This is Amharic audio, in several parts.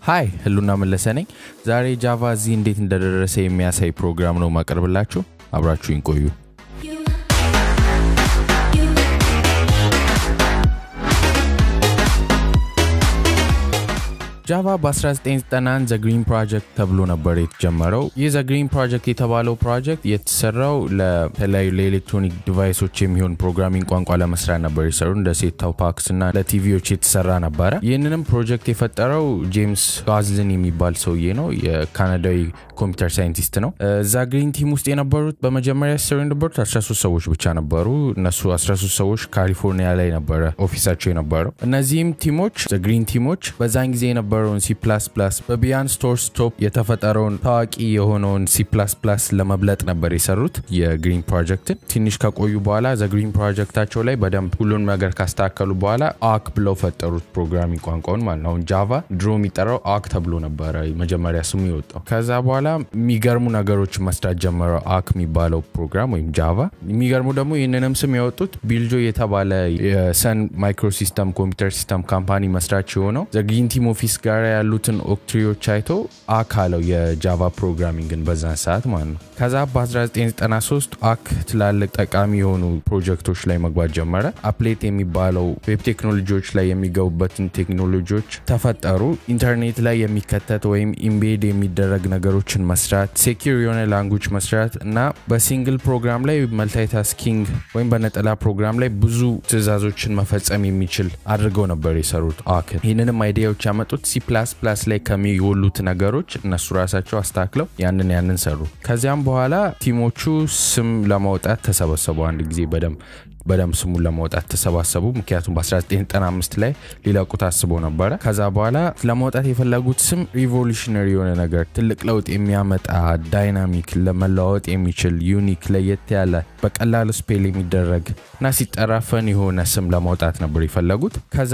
ሀይ ህሉና መለሰ ነኝ። ዛሬ ጃቫ እዚህ እንዴት እንደደረሰ የሚያሳይ ፕሮግራም ነው ማቀርብላችሁ። አብራችሁኝ ቆዩ። ጃቫ በ1991 ዘ ግሪን ፕሮጀክት ተብሎ ነበር የተጀመረው። ይህ ዘ ግሪን ፕሮጀክት የተባለው ፕሮጀክት የተሰራው ለተለያዩ ለኤሌክትሮኒክ ዲቫይሶች የሚሆን ፕሮግራሚንግ ቋንቋ ለመስራት ነበር የሰሩ እንደ ሴታው ፓክስ እና ለቲቪዎች የተሰራ ነበረ። ይህንንም ፕሮጀክት የፈጠረው ጄምስ ጋዝልን የሚባል ሰውዬ ነው። የካናዳዊ ኮምፒውተር ሳይንቲስት ነው። እዛ ግሪን ቲም ውስጥ የነበሩት በመጀመሪያ ሲሰሩ የነበሩት 13 ሰዎች ብቻ ነበሩ። እነሱ 13 ሰዎች ካሊፎርኒያ ላይ ነበረ ኦፊሳቸው የነበረው። እነዚህም ቲሞች ግሪን ቲሞች በዛን ጊዜ የነበረውን ሲ በቢያን ስቶር ስቶፕ የተፈጠረውን ታዋቂ የሆነውን ሲ ለመብለጥ ነበር የሰሩት የግሪን ፕሮጀክትን። ትንሽ ከቆዩ በኋላ ዘ ግሪን ፕሮጀክታቸው ላይ በደንብ ሁሉን ነገር ካስተካከሉ በኋላ አክ ብለው ፈጠሩት ፕሮግራሚንግ ቋንቋውን ማለት ነው። አሁን ጃቫ ድሮ የሚጠራው አክ ተብሎ ነበረ መጀመሪያ ስሙ የወጣው። ከዛ በኋላ የሚገርሙ ነገሮች መስራት ጀመረው አክ የሚባለው ፕሮግራም ወይም ጃቫ። የሚገርሙ ደግሞ ይህንንም ስም ያወጡት ቢልጆ የተባለ የሰን ማይክሮሲስተም ኮምፒውተር ሲስተም ካምፓኒ መስራች የሆነው ዘ ግሪን ቲም ኦፊስ ጋር ያሉትን ኦክትሪዎች አይቶ አክ አለው የጃቫ ፕሮግራሚንግን በዛን ሰዓት ማለት ነው። ከዛ በ1993 አክ ትላልቅ ጠቃሚ የሆኑ ፕሮጀክቶች ላይ መግባት ጀመረ። አፕሌት የሚባለው ዌብ ቴክኖሎጂዎች ላይ የሚገቡበትን ቴክኖሎጂዎች ተፈጠሩ። ኢንተርኔት ላይ የሚከተት ወይም ኢምቤድ የሚደረግ ነገሮችን መስራት፣ ሴኪር የሆነ ላንጉጅ መስራት እና በሲንግል ፕሮግራም ላይ መልታይታስኪንግ ወይም በነጠላ ፕሮግራም ላይ ብዙ ትዕዛዞችን መፈጸም የሚችል አድርገው ነበር የሰሩት አክን። ይህንንም አይዲያዎች ያመጡት ሲ ፕላስ ፕላስ ላይ ከሚወሉት ነገሮች እነሱ ራሳቸው አስተካክለው ያንን ያንን ሰሩ። ከዚያም በኋላ ቲሞቹ ስም ለማውጣት ተሰበሰቡ። አንድ ጊዜ በደንብ በደንብ ስሙን ለማውጣት ተሰባሰቡ። ምክንያቱም በ1995 ላይ ሊለቁት አስቦ ነበረ። ከዛ በኋላ ለማውጣት የፈለጉት ስም ሪቮሉሽነሪ የሆነ ነገር ትልቅ ለውጥ የሚያመጣ ዳይናሚክ፣ ለመለዋወጥ የሚችል ዩኒክ፣ ለየት ያለ በቀላሉ ስፔል የሚደረግ እና ሲጠራ ፈን የሆነ ስም ለማውጣት ነበር የፈለጉት። ከዛ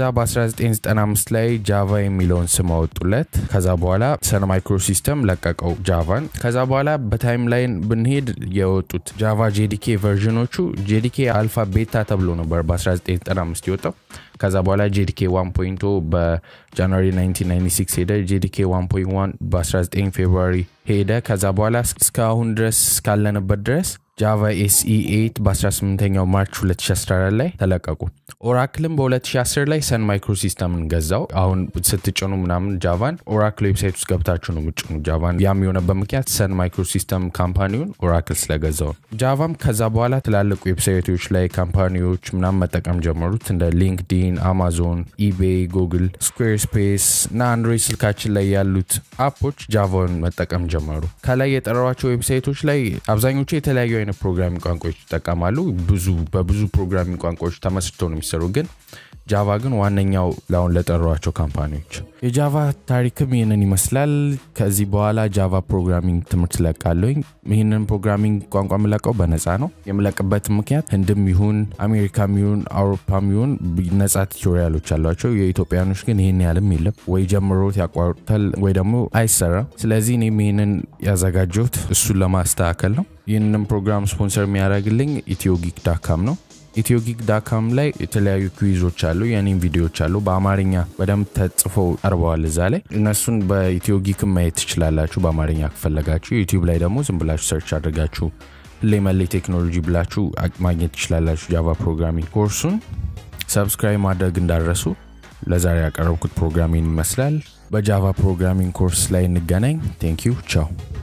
በ1995 ላይ ጃቫ የሚለውን ስም አወጡለት። ከዛ በኋላ ሰን ማይክሮሲስተም ለቀቀው ጃቫን። ከዛ በኋላ በታይም ላይን ብንሄድ የወጡት ጃቫ ጄዲኬ ቨርዥኖቹ ጄዲኬ አልፋ ቤታ ተብሎ ነበር በ1995 የወጣው። ከዛ በኋላ ጄዲኬ 1.0 በጃንዋሪ 1996 ሄደ። ጄዲኬ 1.1 በ19 ፌብሩዋሪ ሄደ። ከዛ በኋላ እስካሁን ድረስ እስካለንበት ድረስ ጃቫ ኤስኢ 8 በ18ኛው ማርች 2014 ላይ ተለቀቁ። ኦራክልም በ2010 ላይ ሰን ማይክሮሲስተምን ገዛው። አሁን ስትጭኑ ምናምን ጃቫን ኦራክል ዌብሳይት ውስጥ ገብታችሁ ነው ምጭኑ ጃቫን። ያም የሆነበት ምክንያት ሰን ማይክሮሲስተም ካምፓኒውን ኦራክል ስለገዛው። ጃቫም ከዛ በኋላ ትላልቅ ዌብሳይቶች ላይ ካምፓኒዎች ምናምን መጠቀም ጀመሩት እንደ ሊንክዲን፣ አማዞን፣ ኢቤይ፣ ጉግል፣ ስኩዌር ስፔስ እና አንድሮይድ ስልካችን ላይ ያሉት አፖች ጃቫን መጠቀም ጀመሩ። ከላይ የጠራሯቸው ዌብሳይቶች ላይ አብዛኞቹ የተለያዩ አይነት ፕሮግራሚንግ ቋንቋዎች ይጠቀማሉ። ብዙ በብዙ ፕሮግራሚንግ ቋንቋዎች ተመስርተው ነው የሚሰሩ ግን ጃቫ ግን ዋነኛው ለአሁን ለጠሯቸው ካምፓኒዎች። የጃቫ ታሪክም ይህንን ይመስላል። ከዚህ በኋላ ጃቫ ፕሮግራሚንግ ትምህርት ለቃለኝ። ይህንን ፕሮግራሚንግ ቋንቋ የምለቀው በነፃ ነው። የምለቅበት ምክንያት ህንድም ይሁን አሜሪካም ይሁን አውሮፓም ይሁን ነፃ ቱቶሪያሎች አሏቸው። የኢትዮጵያኖች ግን ይህን ያህልም የለም። ወይ ጀምሮት ያቋርጡታል ወይ ደግሞ አይሰራም። ስለዚህ እኔም ይህንን ያዘጋጀሁት እሱን ለማስተካከል ነው። ይህንን ፕሮግራም ስፖንሰር የሚያደርግልኝ ኢትዮ ጊክ ዳካም ነው። ኢትዮ ጊክ ዳካም ላይ የተለያዩ ኩዊዞች አሉ፣ የኔም ቪዲዮዎች አሉ። በአማርኛ በደንብ ተጽፈው ቀርበዋል እዛ ላይ እነሱን በኢትዮ ጊክ ማየት ትችላላችሁ፣ በአማርኛ ከፈለጋችሁ። ዩቲዩብ ላይ ደግሞ ዝም ብላችሁ ሰርች አድርጋችሁ ሌመሌ ቴክኖሎጂ ብላችሁ ማግኘት ትችላላችሁ። ጃቫ ፕሮግራሚንግ ኮርሱን ሰብስክራይብ ማድረግ እንዳረሱ። ለዛሬ ያቀረብኩት ፕሮግራሚን ይመስላል። በጃቫ ፕሮግራሚንግ ኮርስ ላይ እንገናኝ። ቴንክ ዩ ቻው።